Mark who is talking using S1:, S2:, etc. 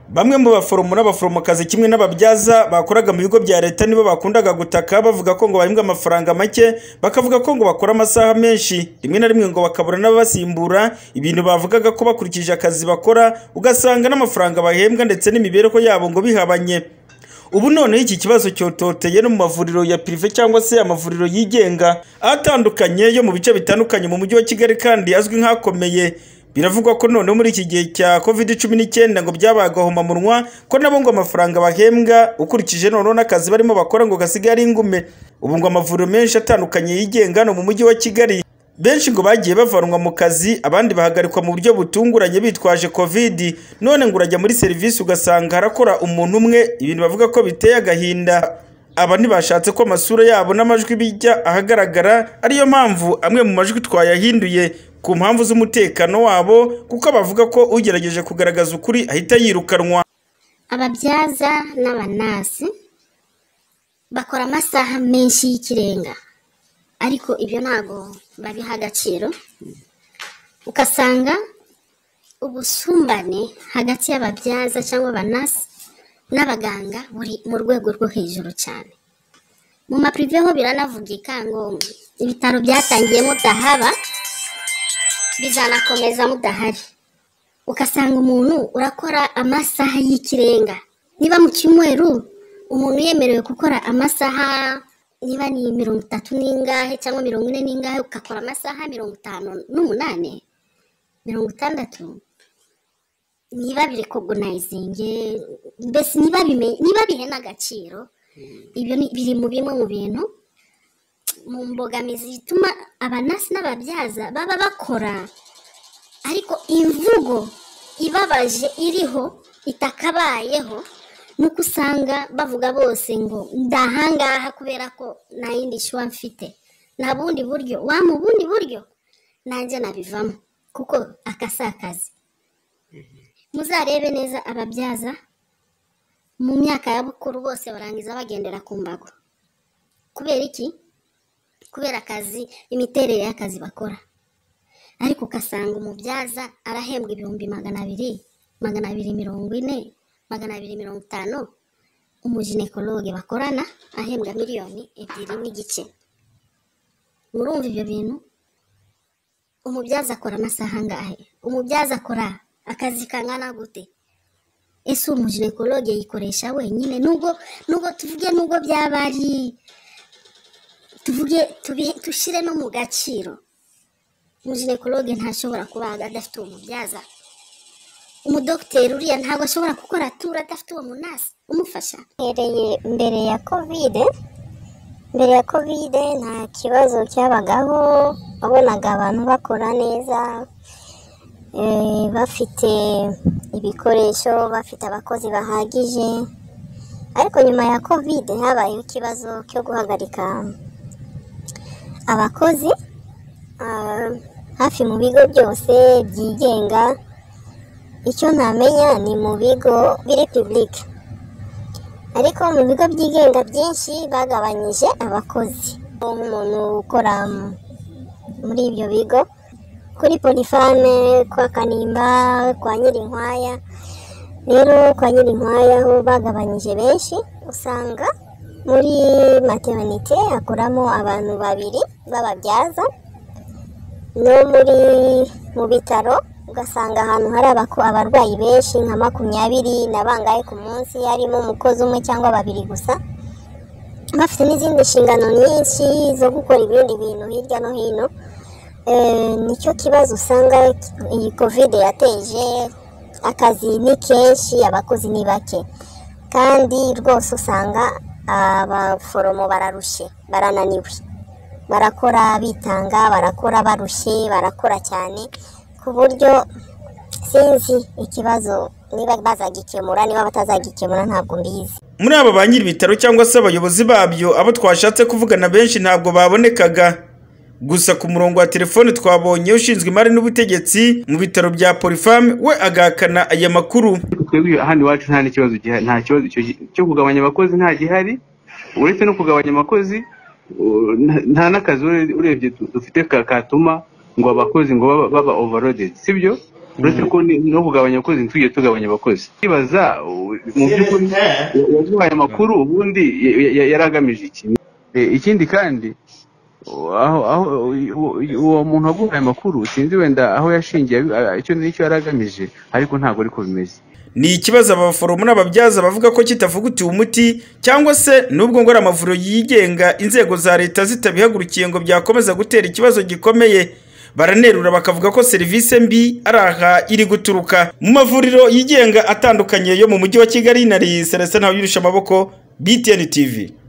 S1: Bamwe mu baforomo n'abaforomokazi kimwe n'ababyaza bakoraga mu bigo bya leta nibo bakundaga gutaka bavuga ko ngo bahembwa amafaranga make bakavuga ko ngo bakora amasaha menshi rimwe na rimwe ngo bakabura n'ababasimbura ibintu bavugaga ko bakurikije akazi bakora ugasanga n'amafaranga bahembwa ndetse n'imibereho yabo ngo bihabanye. Ubu noneho iki kibazo cyototeye no mu mavuriro ya pirive cyangwa se amavuriro yigenga atandukanye yo mu bice bitandukanye mu mujyi wa Kigali kandi azwi nk'akomeye. Biravugwa ko noneho muri iki gihe cya covid cumi n'icyenda ngo byabaga ahomamunwa ko nabo ngo amafaranga bahembwa ukurikije noneho n'akazi barimo bakora ngo gasigare ingume. Ubu ngo amavuriro menshi atandukanye yigenga no mu mujyi wa Kigali benshi ngo bagiye bavanwa mu kazi abandi bahagarikwa mu buryo butunguranye bitwaje covid none ngo urajya muri serivisi ugasanga harakora umuntu umwe ibintu bavuga ko biteye agahinda. Aba ntibashatse ko amasura yabo n'amajwi bijya ahagaragara ariyo mpamvu amwe mu majwi twayahinduye ku mpamvu z'umutekano wabo kuko bavuga ko ugerageje kugaragaza ukuri ahita yirukanwa
S2: ababyaza n'abanasi bakora amasaha menshi y'ikirenga ariko ibyo ntabwo babiha agaciro ugasanga ubusumbane hagati y'ababyaza cyangwa abanasi n'abaganga buri mu rwego rwo hejuru cyane mu mapirive ho biranavugika ngo ibitaro byatangiye mudahaba bizanakomeza mudahari ugasanga umuntu urakora amasaha y'ikirenga niba mu cyumweru umuntu yemerewe gukora amasaha niba ni mirongo itatu n'ingahe cyangwa mirongo ine n'ingahe ugakora amasaha mirongo itanu n'umunani mirongo itandatu niba birekogonayizinge mbese niba bimenye niba bihe n'agaciro ibyo ni- biri mu bimwe mu bintu mu mbogamizi zituma abanasi n'ababyaza baba bakora ariko imvugo ibabaje iriho itakabayeho ni uko usanga bavuga bose ngo ndahangaha kubera ko nta yindi shuwa mfite nta bundi buryo wa mu bundi buryo nanjye nabivamo kuko aka si akazi muzarebe neza ababyaza mu myaka ya bukuru bose barangiza bagendera ku mbago kubera iki kubera akazi imiterere y'akazi bakora ariko ugasanga umubyaza arahembwa ibihumbi magana abiri magana abiri mirongo ine magana abiri mirongo itanu umuginekologe bakorana ahembwa miliyoni ebyiri n'igice murumva ibyo bintu umubyaza akora amasaha angahe umubyaza akora akazi kangana gute ese uwo muginekologe yikoresha wenyine nubwo nubwo tuvuge nubwo byaba ari tuvuge tubihe dushyire no mu gaciro umuginekologe ntashobora kubaga adafite uwo mubyaza umudogiteri uriya ntabwo ashobora gukora turu adafite uwo munasi umufasha
S3: Mbereye mbere ya kovide mbere ya kovide nta kibazo cyabagaho wabonaga abantu bakora neza eh, bafite ibikoresho bafite abakozi bahagije ariko nyuma ya kovide habayeho ikibazo cyo guhagarika abakozi ah, hafi mu bigo byose byigenga icyo ntamenya ni mu bigo biri public ariko mu bigo byigenga byinshi bagabanyije abakozi nk'umuntu ukora m- muri ibyo bigo kuri polifame kwa kanimba kwa nyirinkwaya rero kwa nyirinkwaya ho bagabanyije benshi usanga muri materinite hakoramo abantu babiri b'ababyaza no muri mu bitaro ugasanga ahantu hari abako- abarwayi benshi nka makumyabiri na bangahe ku munsi harimo umukozi umwe cyangwa babiri gusa bafite n'izindi nshingano nyinshi zo gukora ibindi bintu hirya no hino Eh, nicyo kibazo usanga iyi kovide yateje akazi ni kenshi abakozi ni bake kandi rwose usanga abaforomo bararushye barananiwe barakora bitanga barakora barushye barakora cyane ku buryo sinzi ikibazo niba bazagikemura niba batazagikemura ntabwo mbizi
S1: muri aba ba nyiri ibitaro cyangwa se abayobozi babyo abo twashatse kuvugana benshi ntabwo babonekaga gusa ku murongo wa telefone twabonye ushinzwe imari n'ubutegetsi mu bitaro bya polifamu we agahakana aya makuru
S4: twebwe hano iwacu nta n'ikibazo gihari nta kibazo icyo gi- cyo kugabanya abakozi nta gihari uretse no kugabanya abakozi u- nta- nta n'akazi ure- urebye du- dufite ka- katuma ngo abakozi ngo baba overloaded sibyo uretse ko ni- no kugabanya abakozi ntitujye tugabanya abakozi kwibaza u- mu by'ukuri uwaduhaye amakuru ubundi ya- ya- ya- yari agamije iki Eh, ikindi kandi u- aho aho u- u- uwo muntu waguhaye amakuru sinzi wenda aho yashingiye abi- icyo nicyo yari agamije ariko ntabwo ariko bimeze
S1: ni ikibazo abaforomo n'ababyaza bavuga ko kitavugutiwe umuti cyangwa se n'ubwo ngo ari amavuriro yigenga inzego za leta zitabihagurukiye ngo byakomeza gutera ikibazo gikomeye baranerura bakavuga ko serivisi mbi ari aha iri guturuka mu mavuriro yigenga atandukanye yo mu mujyi wa kigali na celestin ntawuyirusha amaboko btn tv